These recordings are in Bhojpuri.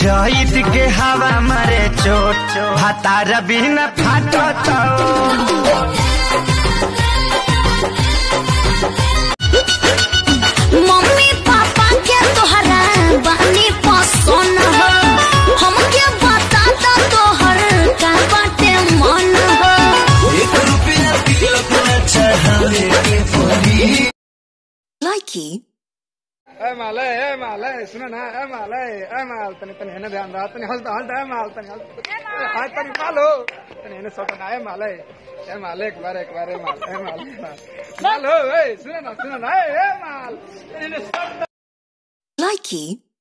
चैत के हवा मरे चोट भातार बिना फाटत मम्मी पापा के तोहरा बानी पसंद हो हमके बता दो तोहर का बाटे मन हो एक रुपया तिलक न चढ़ावे के पड़ी लाइकी ए माल ए माल ए सुनो ना ए माल ए माल तनी तनी हेने ध्यान रहा तनी हंस हंस ए माल तनी हंस हाय तनी मालो तनी हेने सोटा ना ए माल ए माल एक बार एक बार ए माल ए माल ए माल माल हो ए सुनो ना सुनो ना ए ए माल तनी हेने सोटा लाइकी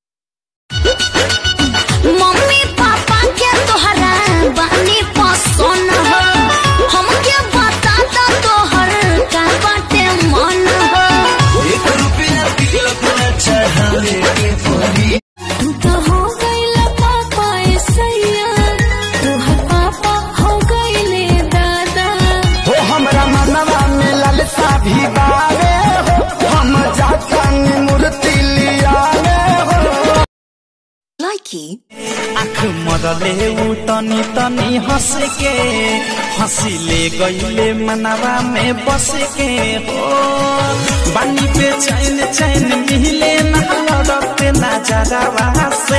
मम्मी पापा के तोहरा बानी पसंद हो हमके बता दो तोहर का बाटे मन हो एक रुपया तिलक न चढ़ावे के पड़ी तू तो हो गईला पापा सैया तोहर पापा हो गईले दादा हो हमरा मनवा में ललसा भी बावे हो हम जातन मूर्ति लियावे हो लाइकी आँख मरले उ तनी तनी हंस के हंसिले गईले मनवा में बस के हो बानी पे चैन चैन मिले ना लड़ते नजरवा से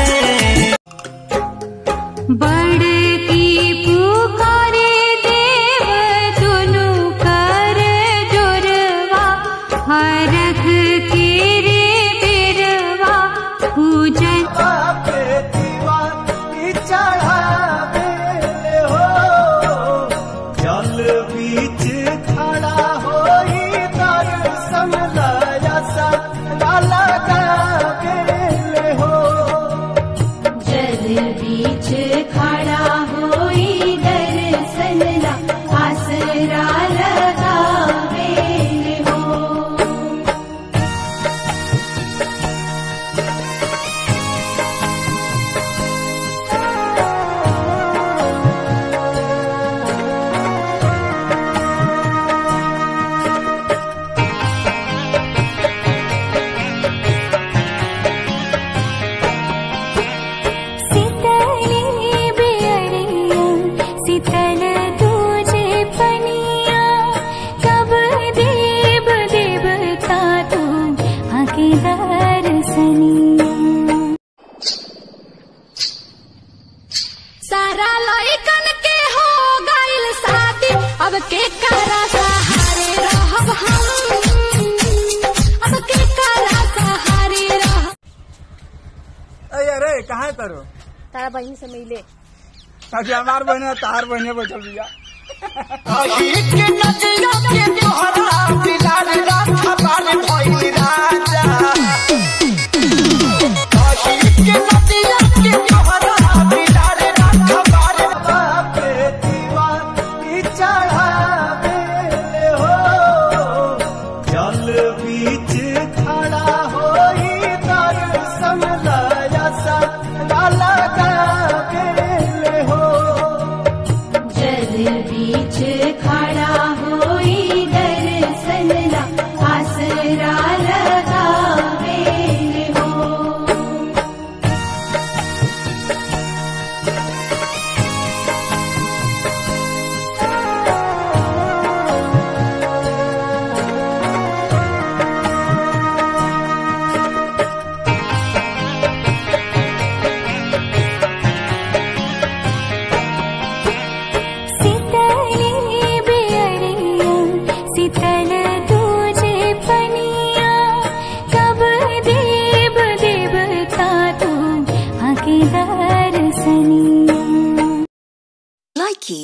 बड़की पुकारे देव दुनु कर जोरवा हरख के रे बेरवा पूजन जल बीच खड़ा होई दर्शन लयसा लगावे हो जल बीच खड़ा होई दर्शन ला आसरा लगावे हो सीतले बेअरिया सीतल तुझे पनिया कब देव देवता तू आके दर्शनिया सारा लइकन के हो गइल शादी अब के करा सहारे रहब हम अब के करा सहारे रह ए अरे कहाँ है तारो तारा बहन से मिले ताकि हमार बहने तार बहने बैठल बिया के नदिया के तोहरा बिलाल रात बाल भइल राजा के नदिया के तोहरा बिलाल रात बाल बापे दीवानी चढ़ावे हो जल बीच खड़ा होई दर्शन लयसा लगावे हो जल बीच खड़ा होई दर्शन ला आसरा लगावे हो सीतले बेअरिया सीतल तुझे पनिया कब देव देवता तू आके दर्शनिया लाइकी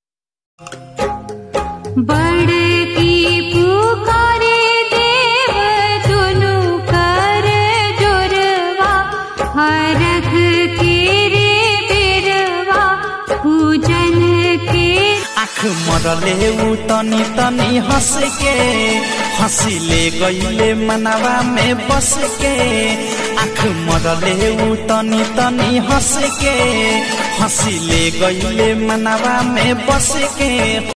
बड़की पुकारे देव दुनु कर जोरवा हरख के रे बेरवा पूजन के आँख मरले उ तनी तनी हंस के हंसिले गईले मनवा में बस के आँख मरले उ तनी तनी हंस के हंसिले गईले मनवा में बस के